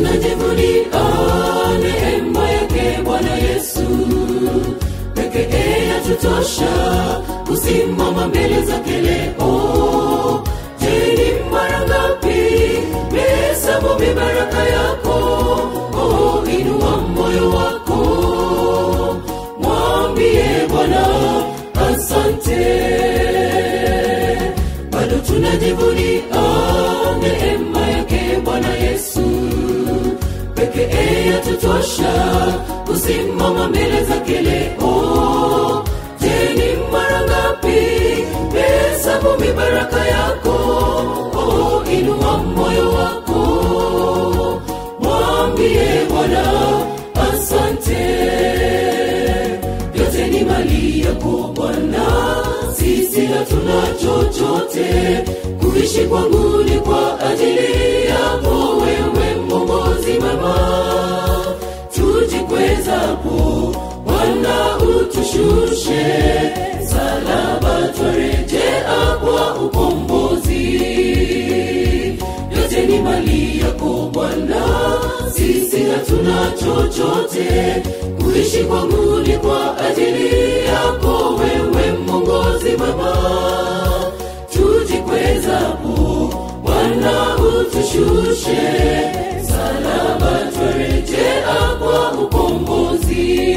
tunajivunia neema yake bwana yesu pekee yatutosha kusimama mbele zake leo je ni mara ngapi mehesabu mibaraka yako oh, inua moyo wako mwambie bwana asante bado tunajivunia neema yake bwana yesu pekee yatutosha kusimama mbele zake leo je ni mara ngapi mehesabu mibaraka yako oh, inua moyo wako mwambie bwana asante yote ni mali yako bwana sisi hatuna chochote kuishi kwangu ni kwa ajili yako wewe mongozi mama tujikwezapo bwana utushushe salaba twarejea kwa ukombozi yote ni mali yako bwana sisi hatuna chochote kuishi kwangu ni kwa ajili yako wewe mongozi mama tujikwezapo bwana utushushe salaba twarejea kwa ukombozi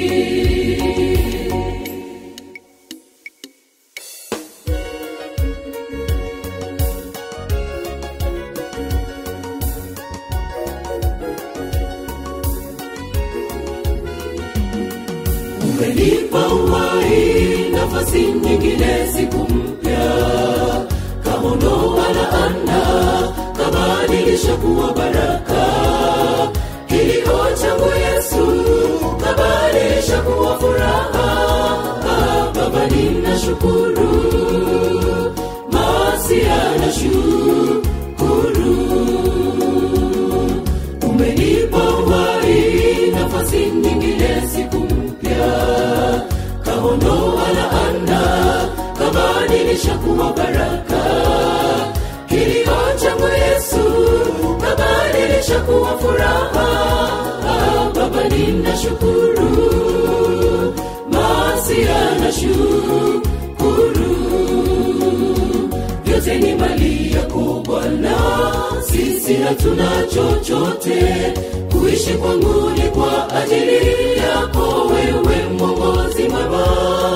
umenipa uhai nafasi nyingine siku mpya kamondoa laana kabadilisha kuwa baraka kilio changu yesu kabadilisha kuwa furaha Ah, baba nina shukuru masia na shukuru umenipa uhai nafasi nyingine siku mpya kaondoa laana kabadilisha kuwa baraka kilio changu yesu kabadilisha kuwa furaha Ah, baba nina shukuru masia na shukuru vyote ni mali yako bwana sisi hatuna chochote kuishi kwangu ni kwa ajili yako wewe mongozi mwema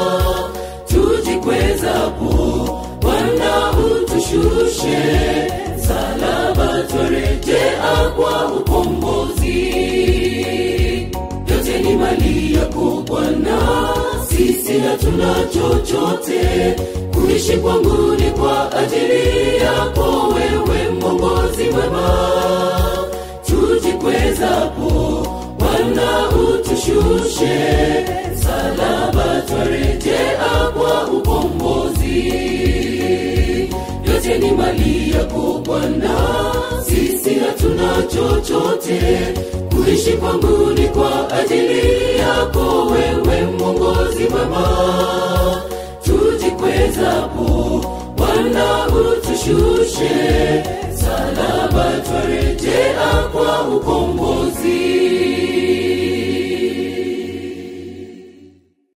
tujikwezapo bwana utushushe salaba twarejea kwa ukombozi yote ni mali yako bwana sisi hatuna chochote kuishi kwangu ni kwa ajili yako wewe mongozi mwema tujikwezapo bwana utushushe salaba twarejea kwa ukombozi yote ni mali yako bwana sisi hatuna chochote kuishi kwangu ni kwa ajili yako wewe mongozi mwema tujikwezapo bwana utushushe salaba twarejea kwa ukombozi